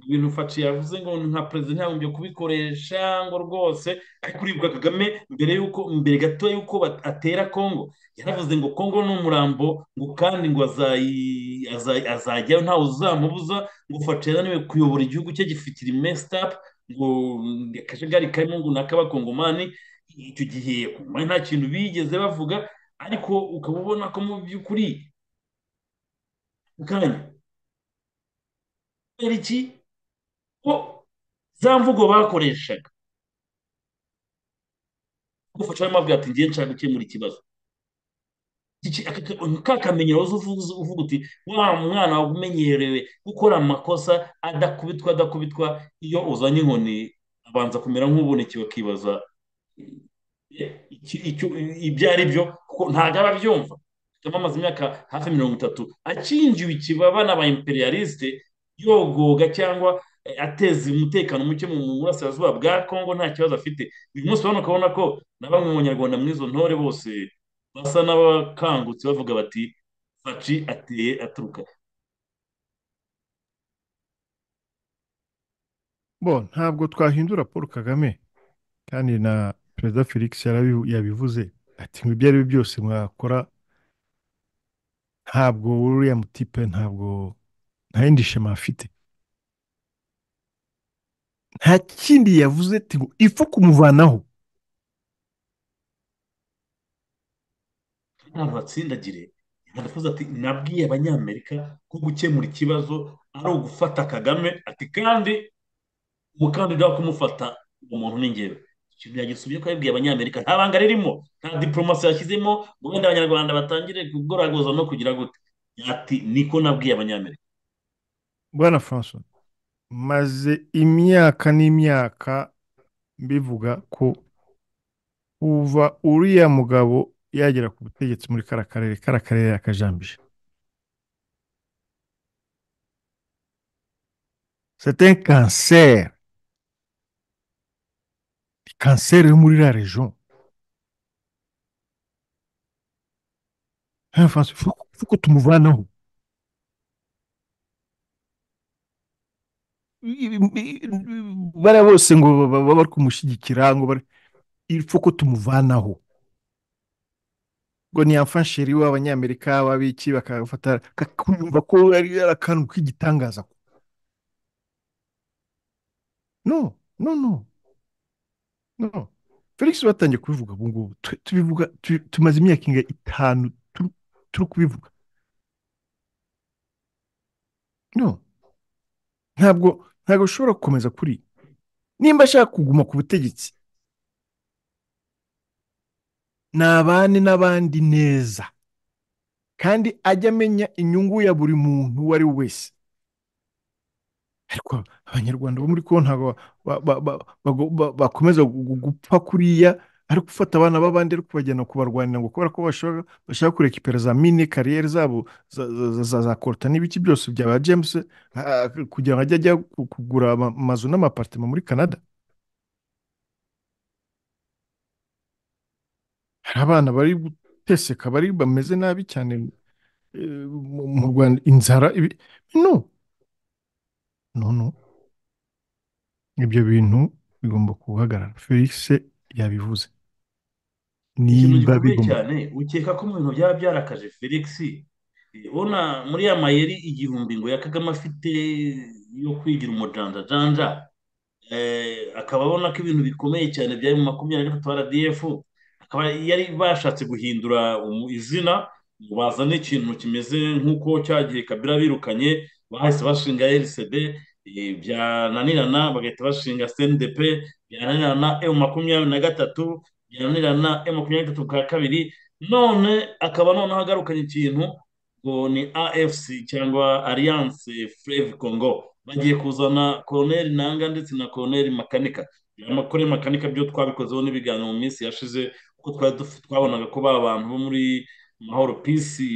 ibintu faci yavuze ngo nka perezida ntagombye kubikoresha ngo rwose ariko uribwa kagame mbere y'uko mbere gato y'uko atera kongo yaravuze ngo kongo ni umurambo ngo kandi ngo azajyayo ntawe uzamubuza ngo faci yananiwe kuyobora igihugu cye gifite imesitapu ngo akajagari karimo ngo ni ak'abakongomani icyo gihe nta kintu bigeze bavuga ariko ukaba ubona ko mu by'ukuri ukanya kubera iki ko za mvugo bakoreshaga gufasha ayo mabwira ati ngiye nshaka gukemura ikibazo kakamenyero uvuga uti wa mwana umenyerewe gukora amakosa adakubitwa adakubitwa iyo uzanye inkoni abanza kumera nk'ubonekewe akibaza ibyo ari byo kuko ntabwo aba abyumva akaba amaze imyaka hafi mirongo itatu akingiwe ikibaba n'aba imperialiste yogoga cyangwa ateza umutekano muke mu burasirazuba bwa congo nta kibazo afite uyu munsi urabona ukabona ko na bamwe mu banyarwanda muri izo ntore bose basa n'abakangutse bavuga bati faci ateye aturuka bo ntabwo twahindura paul kagame kandi na perezida felix yabivuze ati ngo ibyo ari byo byose mwakora ntabwo uriya mutipe ntabwo nta yindi shema afite nta kindi yavuze ati ngo ipfa kumuvanaho ntabwo batsindagire aravuze ati nabwiye abanyamerika ko gukemura ikibazo ari ugufata kagame ati kandi umukandida wo kumufata umuntu ni ngewe ikintu yagisubye ko yabwiye abanyamerika nta banga ririmo nta diporomasi yashyizemo ngo wenda abanyarwanda batangire kugoragoza no kugira gute ati niko nabwiye abanyamerika bwana francois maze imyaka n'imyaka bivuga ko kuva uriya mugabo yagera ku butegetsi muri kara karere kara karere yakajambije c'est un cancer kanseri yo muri iriya rejo francois uko ko tumuvanaho bariya bose ngo baba bari kumushyigikira ngo ipfa ko tumuvanaho ngo ni amfasheri w'abanyamerika w'abiki bakafata kumva ko ari akantu k'igitangaza no no no no felix batangiye kubivuga ubu ngubu tubivuga tumaze imyaka inga itanu turi kubivuga no ntabwo ntabwo ushobora gukomeza kuri nimba ashaka kuguma ku butegetsi nabane n'abandi neza kandi ajya amenya inyungu ya buri muntu uwo ari we wese ariko abanyarwanda bo muri konti ntabwo bakomeza gupfa kuriya ari gufata abana b'abandi ari kubajyana kubarwanira ngo kubera ko bashaka kureka iperazamine kariyeri zabo za korota n'ibiki byose bya ba james kugira ngo ajye ajya kugura amazu n'amaparitema muri canada hari abana bari guteseka bari bameze nabi cyane mu rwanda inzara no nono ibyo bintu bigomba guhagarara felix yabivuze ikintu gikomeye cyane ukeka ko mu bintu byaba byarakaje felix ubona muri ya mayeri igihumbi ngo ya kagame afite yo kwigira umujanjajanja akaba abona ko ibintu bikomeye cyane byari mu makumyabiri na gatatu rdf akaba yari bashatse guhindura izina ngo bazane ikintu kimeze nk'uko cyagiye kabira birukanye bahise bashinga rcd byananirana bagahita bashinga cndp byananirana emu makumyabiri na gatatu byananirana emu makumyabiri na gatatu bwa kabiri none akaba noneho agarukanye ikintu ngo ni afc cyangwa alliance freve congo bagiye kuzana koroneri nanga ndetse na koroneri makanika koroneri makanika byo twabikozeho n'ibiganiro mu minsi yashize kuko twari twabonaga ko ba bantu bo muri mahoro pisi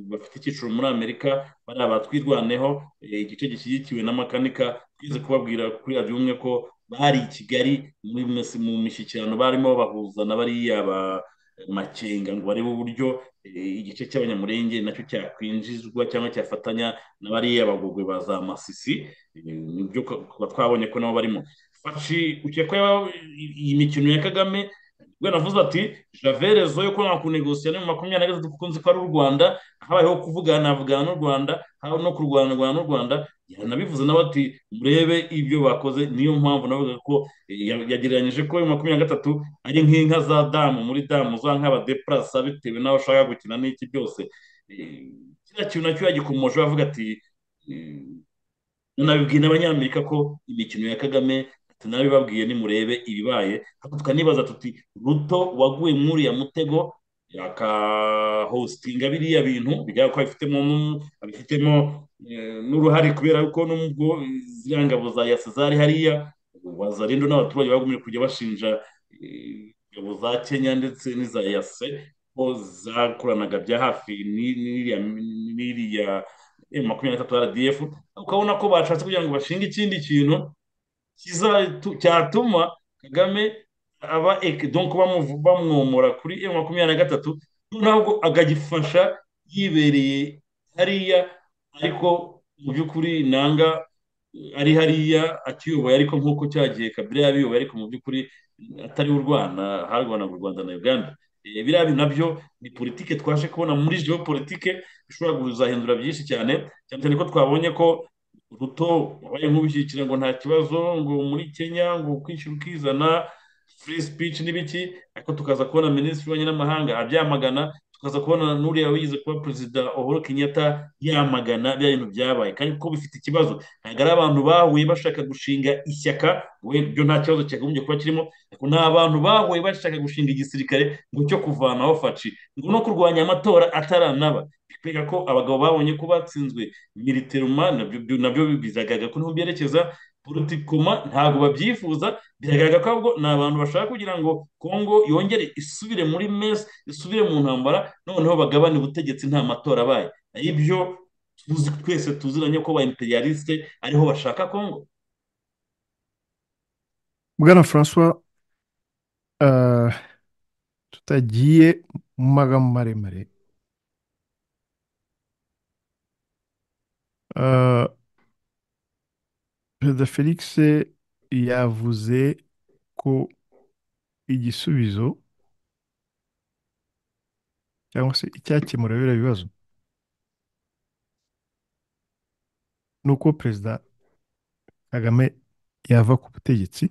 bafite icyiciro muri amerika bariya batwirwaneho igice gishyigikiwe na makanika twize kubabwira kuri abyo umwe ko bari i kigali mu mishyikirano barimo bahuza na bariya ba makenga ngo barebe uburyo igice cy'abanyamurenge nacyo cyakwinjizwa cyangwa cyafatanya na bariya bagogwe ba za masisi nibyo twabonye ko nabo barimo ukekwa iyi mikino ya kagame ubwo navuze ati javerezo yo kubona kunegosiya ni mu makumyabiri na gatatu kuko nzi ko ari u rwanda habayeho kuvugana havugana n'u rwanda haba no kurwanarwana n'u rwanda yanabivuze nawe ati murebe ibyo bakoze niyo mpamvu navuga ko yagereranyije ko makumyabiri na gatatu ari nk'inka za damu muri damu za nk'abadepurasa bitewe n'aho ushaka gukina n'iki byose kiriya kintu nacyo yagikomoje bavuga ati nabibwira abanyamerika ko imikino ya kagame tunabibabwiye nimurebe ibibaye tukanibaza tuti ruto waguye muri ya mutego akahositinga biriya bintu bigaragara ko abifitemo abifitemo n'uruhare kubera ko n'ubwo ziriya ngabo za yase zari hariya baza rero n'abaturage bagumye kujya bashinja ingabo za kenya ndetse n'iza yase ko zakoranaga bya hafi n'iriya makumyabiri na gatatu rdf ukabona ko bashatse kugira ngo bashinge ikindi kintu cyatuma kagame aba donko bamwomora kuri emu makumyabiri na gatatu ntabwo agagifasha yibereye hariya ariko mu by'ukuri nanga ari hariya akiyoboye ariko nk'uko cyagiye kabiri yabiyoboye ariko mu by'ukuri atari u rwanda harwanaga u rwanda na uganda biriya bintu nabyo ni politike twaje kubona muri joro politike bishobora kuzahindura byinshi cyane cyane cyane ko twabonye ko ruto wabaye nk'ubishyikira ngo nta kibazo ngo muri kenya ngo ukwishyura ukizana free speech n'ibiki ariko tukaza kubona minisitiri w'ububanyi n'amahanga abyamagana tukaza kubona n'uriya wize kuba perezida uhuru kenyatta yamagana bya bintu byabaye kandi ko bifite ikibazo ntabwo ari abantu bahuye bashaka gushinga ishyaka byo nta kibazo cyagombye kuba kirimo ariko ni abantu bahuye bashaka gushinga igisirikare ngo cyo kuvanaho faci ngo no kurwanya amatora ataranaba kubera ko abagabo babonye ko batsinzwe militeruma nabyo bigaragara ko niho byerekeza politikoma ntabwo babyifuza biragaragara ko ahubwo ni abantu bashaka kugira ngo kongo yongere isubire muri mesi isubire mu ntambara noneho bagabane ubutegetsi nta matora abaye ibyo tuzi twese tuziranye ko ba imperialiste ariho bashaka kongo bwana francois tutagiye mu magambo maremare perezida felix yavuze ko igisubizo cyangwa se icyakemura biriya bibazo ni uko perezida kagame yava ku butegetsi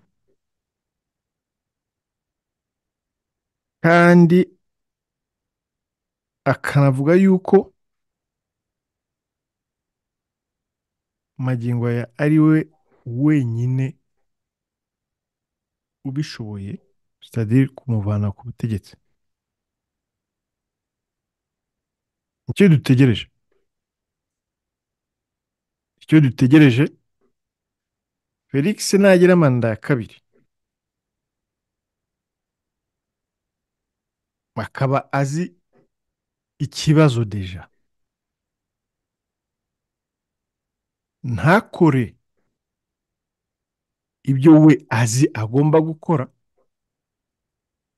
kandi akanavuga yuko magingo aya ari we wenyine ubishoboye sitadire kumuvana ku butegetsi icyo dutegereje icyo dutegereje felix nagira manda ya kabiri akaba azi ikibazo deja ntakore ibyo we azi agomba gukora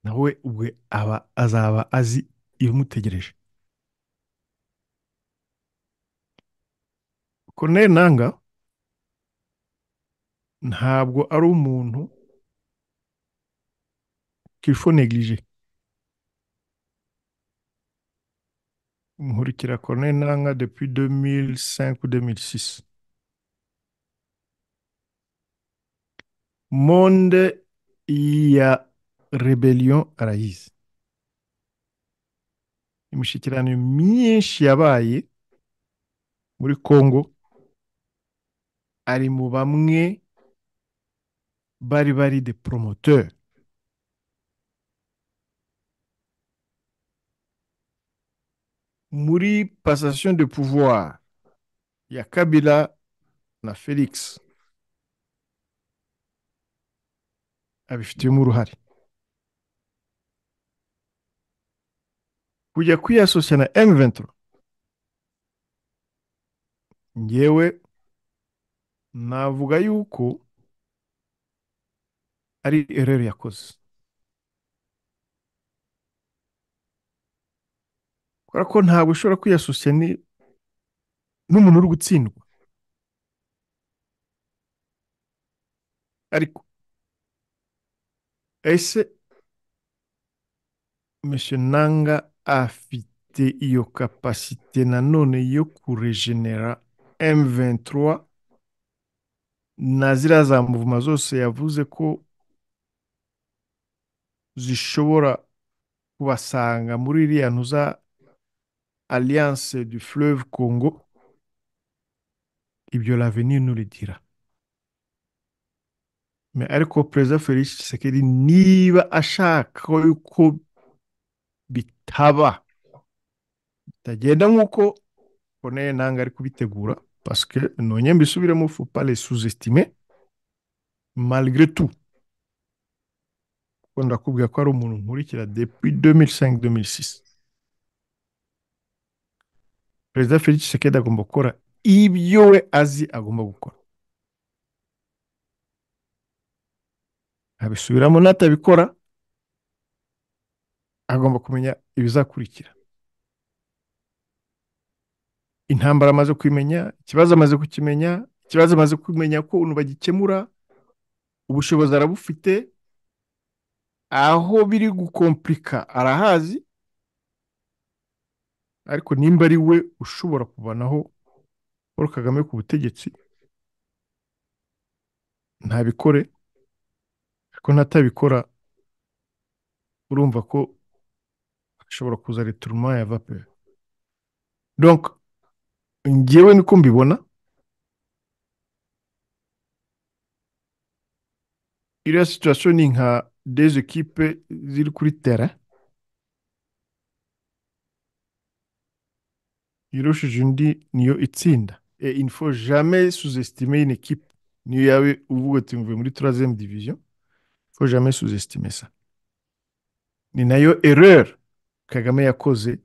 nawe ubwe aba azaba azi ibimutegereje Colonel nanga ntabwo ari umuntu kifo negirije nkurikira Colonel nanga depuis 2005 ou 2006 monde ya rebellion arayizi imishyikirano myinshi yabaye muri congo ari mu bamwe bari bari de promoteur muri passation de pouvoir ya kabila na felix abifitemo uruhare kujya kwiyasosiya na emuventuro ngewe navuga yuko ari ereri yakoze kubera ko ntabwo ushobora kwiyasosiya n'umuntu uri gutsindwa ariko ese Monsieur nanga afite iyo kapasite nanone yo kuregenera M23 na ziriya za muvuma zose yavuze ko zishobora kubasanga muri iriya ntuza alliance du fleuve congo ibyo l'avenir n'urigira ariko perezida felix Tshisekedi niba ashaka yuko bitaba bitagenda nk'uko koneye ntabwo ari kubitegura pasike none mbisubiremo fupale suzesitime marigre tu kuko ndakubwira ko ari umuntu nkurikira depui demiri sengi demiri sisi perezida felix Tshisekedi agomba gukora ibyo we azi agomba gukora abisubiramo n'atabikora agomba kumenya ibizakurikira intambara amaze kumenya ikibazo amaze kukimenya ikibazo amaze kumenya ko ukuntu bagikemura ubushobozi arabufite aho biri gukomplika arahazi ariko nimba ari we ushobora kubanaho paul kagame ku butegetsi ntabikore ko ntatabikora urumva ko ashobora kuza returuma ya vapeur donc ngewe niko mbibona iriya situation ni nka des ekipe ziri kuri tera irushije undi niyo itsinda et il faut jamais sous-estimer une équipe niyo yaba uvuga uti mvuye muri turazemu diviziyo ko jame suzesitime sa ni nayo ereri kagame yakoze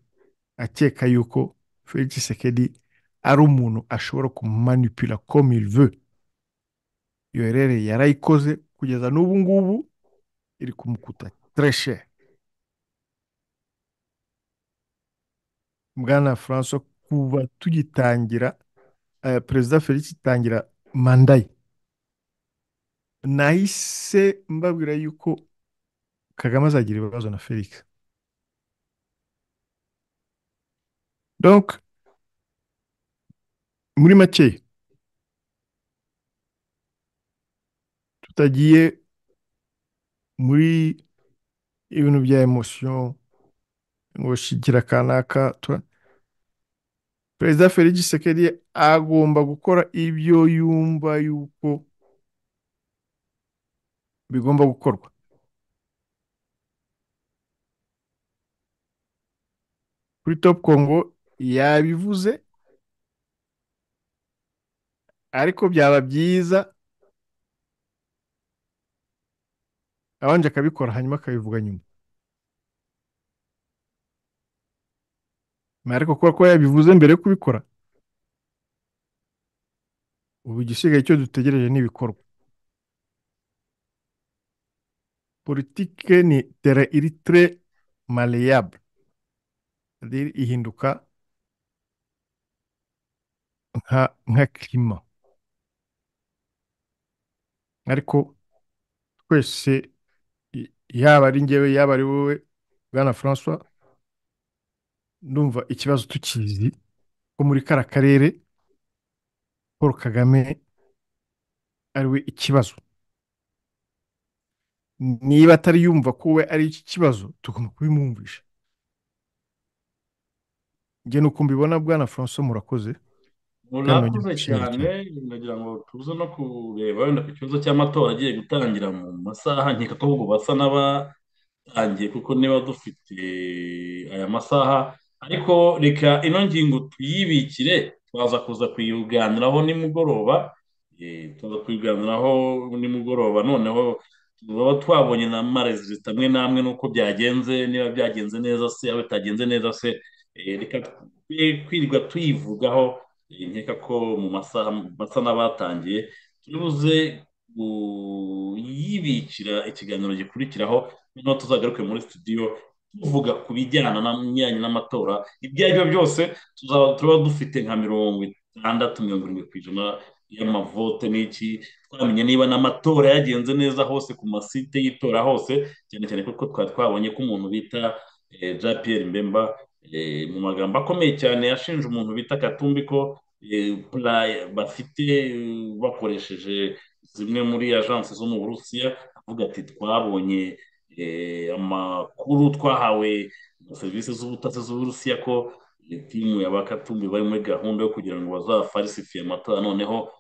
akeka yuko felix sekedi ari umuntu ashobora kumanipira comme il veut iyo ereri yarayikoze kugeza n'ubu ngubu iri kumukuta tereshe bwana francois kuva tugitangira perezida felix itangira manda ye nahise mbabwira yuko kagame azagira ibibazo na felix donc muri make tutagiye muri ibintu bya emosiyo ngo shigira kanaka perezida felix gisekedi agomba gukora ibyo yumva yuko bigomba gukorwa kuri top congo yabivuze ariko byaba byiza abanje akabikora hanyuma akabivuga nyuma ariko kuba ko yabivuze mbere yo kubikora ubu igisigaye icyo dutegereje n'ibikorwa politike ni tere iri tere maleyable ihinduka nka kirima ariko twese yaba ari ngewe yaba ari wowe bwana francois ndumva ikibazo tukizi ko muri kara karere paul kagame ariwe ikibazo niba atari yumva ko we ari iki kibazo tugomba kubimwumvisha njye ni uko mbibona bwana francois murakoze murakoze cyane nagira ngo tuze no kureba wenda ku kibazo cy'amatora agiye gutangira mu masaha nkeka ko ahubwo basa n'aba tangiye kuko niba dufite aya masaha ariko reka ino ngingo tuyibikire twaza kuza kuyiganiraho nimugoroba tuza kuyiganiraho nimugoroba noneho tuba twabonye na marezita amwe n'amwe n'uko byagenze niba byagenze neza se yaba bitagenze neza se reka kwirirwa tuyivugaho nkeka ko mu masaha basa n'abatangiye turibuze yibikira ikiganiro gikurikiraho noneho tuzagaruke muri studio tuvuga ku bijyana n'imyanya n'amatora ibyo ari byo byose tuzaba tuba dufite nka mirongo itandatu mirongo irindwi ku ijana y'amavote n'iki twamenya niba n'amatora yagenze neza hose ku masite y'itora hose cyane cyane kuko twari twabonye ko umuntu bita jean pierre mbemba mu magambo akomeye cyane yashinje umuntu bita katumbi ko bafite bakoresheje zimwe muri ajansi zo mu burusiya avuga ati twabonye amakuru twahawe na serivisi z'ubutasi z'uburusiya ko timu ya bakatumbi bari muri gahunda yo kugira ngo bazafarisifiye amatora noneho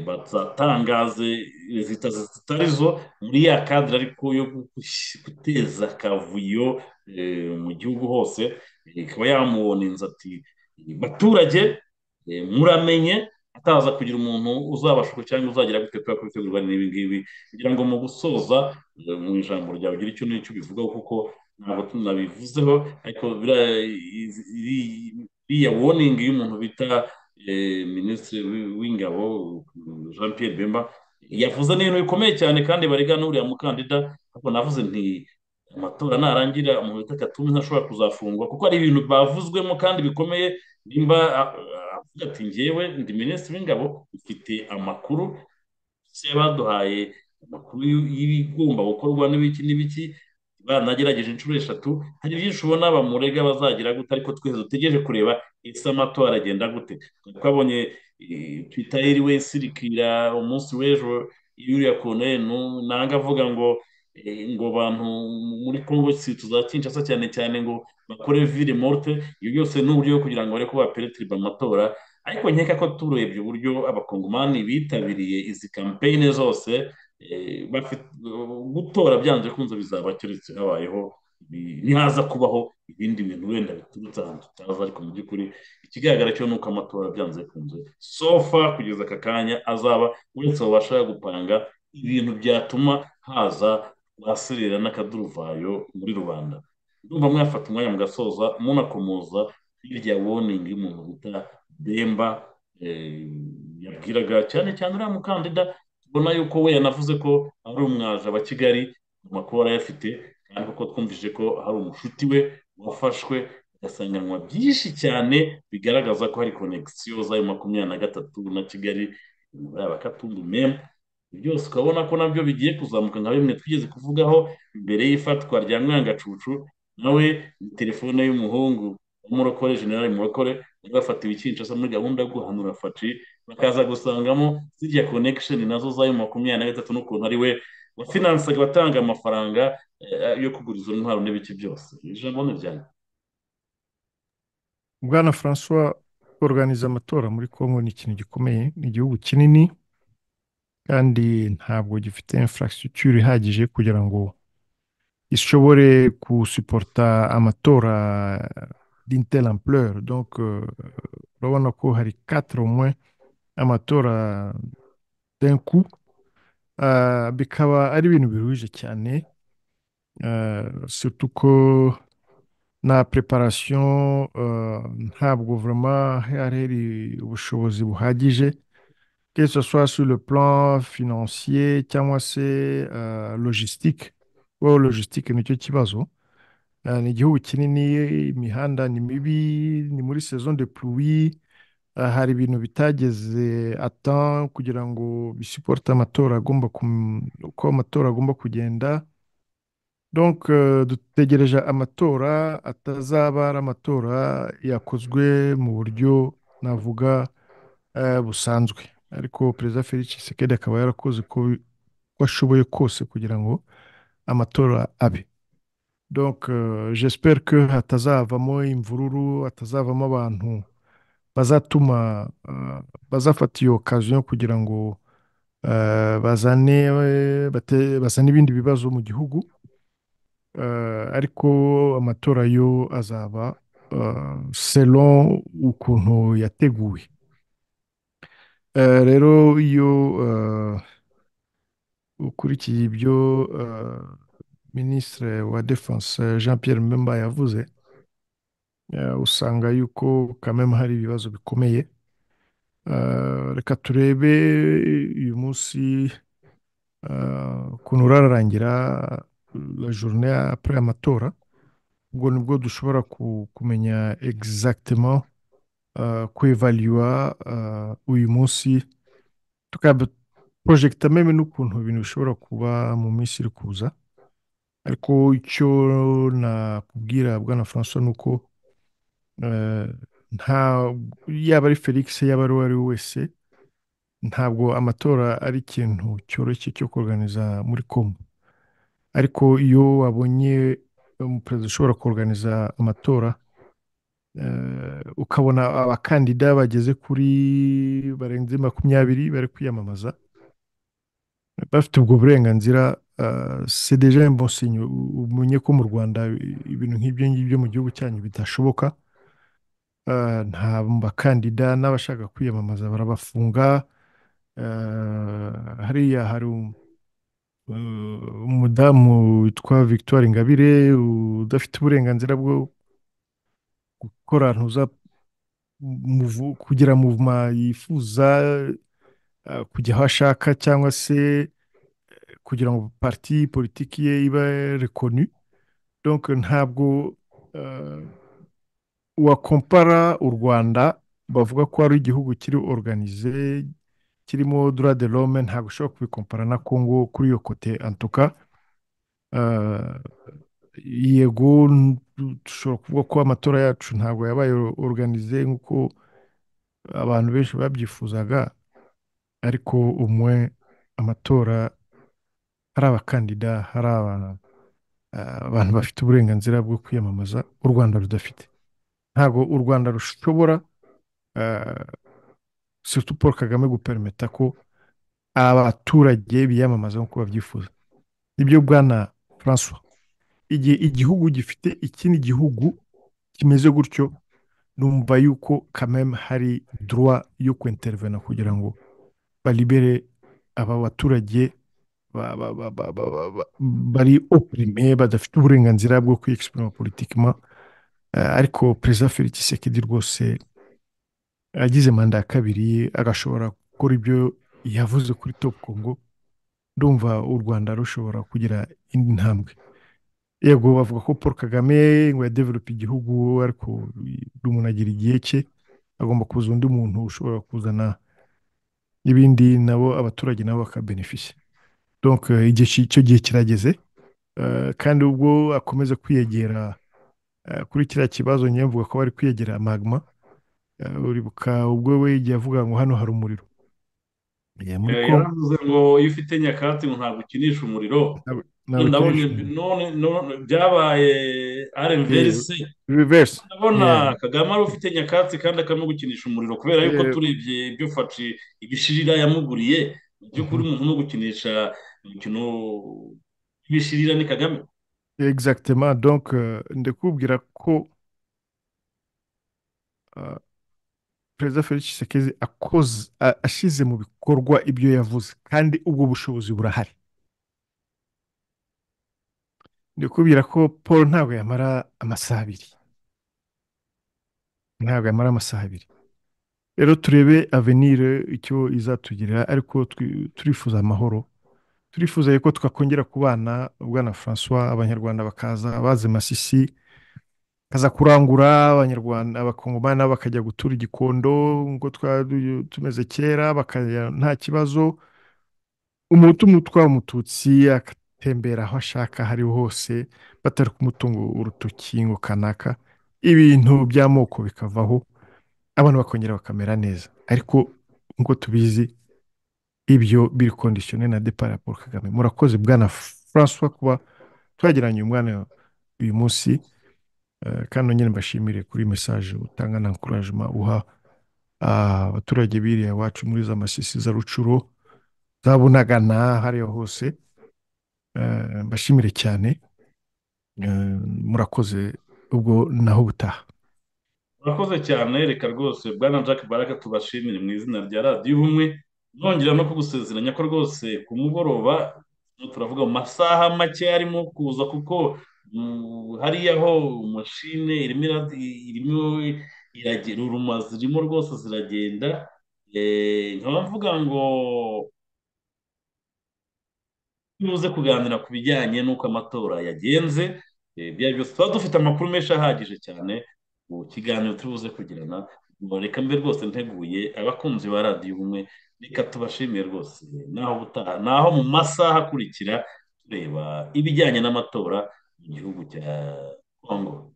bazatangaze rezita zitari zo muri ya kadire ariko yo guteza akavuyo mu gihugu hose ikaba yamubonenza ati baturage muramenye ataza kugira umuntu uzabashuka cyangwa uzagira gute kubera ko bitegurwa n'ibi ngibi kugira ngo mu gusoza mu ijambo ryawe ugire icyo n'icyo ubivugaho kuko ntabwo tunabivuzeho ariko iriya woningi y'umuntu bita minisitiri w'ingabo jean Pierre bemba yavuze n'ibintu bikomeye cyane kandi barega n'uriya mukandida ariko navuze nti amatora narangira umuntu bita katumbi ntashobora kuzafungwa kuko hari ibintu bavuzwemo kandi bikomeye nimba avuga ati ngewe ndi minisitiri w'ingabo ufite amakuru se baduhaye amakuru y'ibigomba gukorwa n'ibiki n'ibiki banagerageje inshuro eshatu hari byinshi ubona bamurega bazagira gute ariko twese dutegereje kureba ese amatora agenda gute twabonye twitayeri we sirikira umunsi w'ejo yuriya konenu nanga avuga ngo ngo abantu muri congo si tuzakinshasa cyane cyane ngo bakore vire morte ibyo byose ni uburyo kugira ngo bareke baperetiriba amatora ariko nkeka ko turebye uburyo abakongomani bitabiriye izi kampeyini zose gutora byanze kunze bizaba keretse habayeho ntihaza kubaho ibindi bintu wenda biturutse ahantu tutazi ariko mu by'ukuri ikigaragara cyo ni uko amatora byanze bikunze sofa kugeza aka kanya azaba uretse babasha gupanga ibintu byatuma haza rwaserera n'akaduruvayo muri rubanda ndumva mwafata umwanya mugasoza munakomoza hirya woningi y'umuntu bita demba yabwiraga cyane cyane uriya mukandida tubona yuko we yanavuze ko ari umwaje wa kigali amakuru arayafite kandi kuko twumvise ko hari umushuti we wafashwe agasanganwa byinshi cyane bigaragaza ko hari konegisiyo z'ayo makumyabiri na gatatu na kigali muri aba katundu memu byose ukabona ko nabyo bigiye kuzamuka nka bimwe twigeze kuvugaho mbere y'ifatwa rya mwangacucu nawe ni telefone y'umuhungu w'umurokore generale murokore bari bafatiwe ikinshasa muri gahunda yo guhanura faci bakaza gusangamo zirya konegisheni nazo z'ayo makumyabiri na gatatu n'ukuntu ari we wafinansaga abatanga amafaranga yo kugura izo ntwaro n'ibiki byose ijambo ni ryanyu bwana francois organiza amatora muri congo ni ikintu gikomeye ni igihugu kinini kandi ntabwo gifite infrastructure ihagije kugira ngo ishobore gusuporta amatora d'intelle ampleur donc urabona ko hari quatre moins amatora d'un coup bikaba ari ibintu biruhije cyane surtout ko na preparation ntabwo vraiment hari hari ubushobozi buhagije que ce soit sur le plan financier cyangwa se logistique kuko logistique nicyo kibazo ni igihugu kinini imihanda ni mibi ni muri saison de pluie hari ibintu bitageze atan kugira ngo bisiporte amatora agomba uko amatora agomba kugenda donc dutegereje amatora atazaba ari amatora yakozwe mu buryo navuga busanzwe ariko perezida felix sekedi akaba yarakoze uko ashoboye kose kugira ngo amatora abe donc j'espère ko hatazavamo imvururu hatazavamo abantu bazatuma bazafata iyo okaziyo kugira ngo bazane bazane ibindi bibazo mu gihugu ariko amatora yo azaba selo ukuntu yateguwe rero iyo ukurikiye ibyo minisitiri wa defanse jean Pierre Mbemba yavuze usanga yuko kameme hari ibibazo bikomeye reka turebe uyu munsi ukuntu urarangira la journée après amatora ubwo nibwo dushobora kumenya exactement kwevaluwa uyu munsi tukaporojegita meme n'ukuntu ibintu bishobora kuba mu minsi iri kuza ariko icyo nakubwira bwana francois ni uko nta yaba ari felix yaba ari uwo ari we wese ntabwo amatora ari ikintu cyoroshye cyo kuganiza muri kongo ariko iyo wabonye umuperezida ushobora kuganiza amatora ukabona abakandida bageze kuri barenze makumyabiri bari kwiyamamaza bafite ubwo burenganzira c'est deja imbonsinyo umenye ko mu rwanda ibintu nk'ibyo ngibyo mu gihugu cyanyu bidashoboka nta bakandida n'abashaka kwiyamamaza barabafunga hariya hari umudamu witwa victoire ingabire udafite uburenganzira bwo gukora ntuza kugira muvuma yifuza kujya aho ashaka cyangwa se kugira ngo parti politiki ye iba rekonu donc ntabwo wakompara u rwanda bavuga ko ari igihugu kiri organize kirimo droit de l'homme ntabwo ushobora kubikompara na congo kuri iyo kote antuka yego dushobora kuvuga ko amatora yacu ntabwo yabaye organize nk'uko abantu benshi babyifuzaga ariko umwe amatora hari abakandida hari abantu bafite uburenganzira bwo kwiyamamaza u rwanda rudafite ntabwo u rwanda rushobora surtout paul kagame guperimeta ko abaturage biyamamaza nk'uko babyifuza nibyo bwana francois igihe igihugu gifite ikindi gihugu kimeze gutyo numva yuko kameme hari duruwa yo kwintervena kugira ngo baribere aba baturage ba- ba- ba- ba- ba- ba- ba- bari opurime badafite uburenganzira bwo kwiyexprima politikima Eh, ariko perezida felix sekedi rwose agize manda ya kabiri agashobora gukora ibyo yavuze kuri top congo ndumva u rwanda rushobora kugira indi ntambwe yego bavuga ko paul kagame ngo yadevelope igihugu ariko buri muntu agira igihe cye agomba kuza undi muntu ushobora kuzana ibindi nabo abaturage nabo bakabenefisha donc eh, igihe ki- icyo gihe kirageze Eh, kandi ubwo akomeza kwiyegera eh, kuri kiriya kibazo njyewe mvuga ko bari kwiyegera magma Eh, uribuka ubwo we igihe avuga ngo hano hari umuriro Eh, muri Eh, congo yaravuze ngo iyo ufite nyakatsi ngo ntabwo ukinisha umuriro ntabwo ndabona ikinisha none none byabaye RMVRC reverse ndabona yeah Kagame ari ufite nyakatsi kandi akame gukinisha umuriro kubera yuko yeah turebye ibyo faci ibishirira yamuguriye mu by'ukuri mhm. umuntu no gukinisha umukino w'ibishirira ni Kagame Exactement. Donc, euh, ndakubwira ko euh, Perezida Felix Tshisekedi akoze a- ashyize mu bikorwa ibyo yavuze kandi ubwo bushobozi burahari. Ndakubwira ko Paul ntabwo yamara amasaha abiri. Ntabwo yamara amasaha abiri. Rero turebe avenir icyo izatugirira ariko twi- turifuza amahoro. Turifuza ko twakongera kubana Bwana François Abanyarwanda bakaza bazi Masisi kaza kurangura abanyarwanda abakongomani bakajya gutura igikondo ngo twari tumeze kera bakajya nta kibazo umuhutu umutwara umututsi agatembera aho ashaka aho ari ho hose batari kumutunga urutoki ngo kanaka ibintu by'amoko bikavaho abantu bakongera bakamera neza ariko nk'uko tubizi ibyo biri kondisiyone na depara ya paul kagame murakoze bwana francois kuba twagiranye uyu mwana uyu munsi Eh, kandi nongere mbashimire kuri mesaje utanga na ankorajima uha ah, abaturage biriya iwacu muri za masisi za rucuro za bunagana hariya hose Eh, mbashimire cyane Eh, murakoze ubwo naho ubutaha murakoze cyane reka rwose bwana jack baraka tubashimire mu izina rya radiyo ubumwe nongera no kugusezeranya ko rwose ku mugoroba turavuga mu masaha make arimo kuza kuko mm, hariya ho mashine irimo ira- irimo iragera uruma zirimo rwose ziragenda Eh, nkaba mvuga ngo tuze kuganira ku bijyanye n'uko amatora yagenze eh, ibyo ari byo byose tuba dufite amakuru menshi ahagije cyane mu kiganiro turi buze kugirana ngo reka mbe rwose nteguye abakunzi ba radiyo ubumwe reka tubashimire rwose naho ubutaha naho mu masaha akurikira tureba ibijyanye n'amatora mu gihugu cya kongo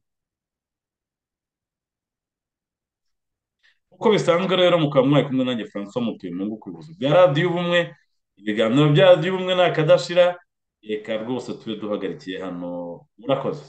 uko bisanzwe rero mukaba mwari kumwe nanjye francois mutuyemungu ku buyobozi bwa radiyo ubumwe ibiganiro bya radiyo ubumwe ni akadashira reka rwose tube duhagarikiye hano murakoze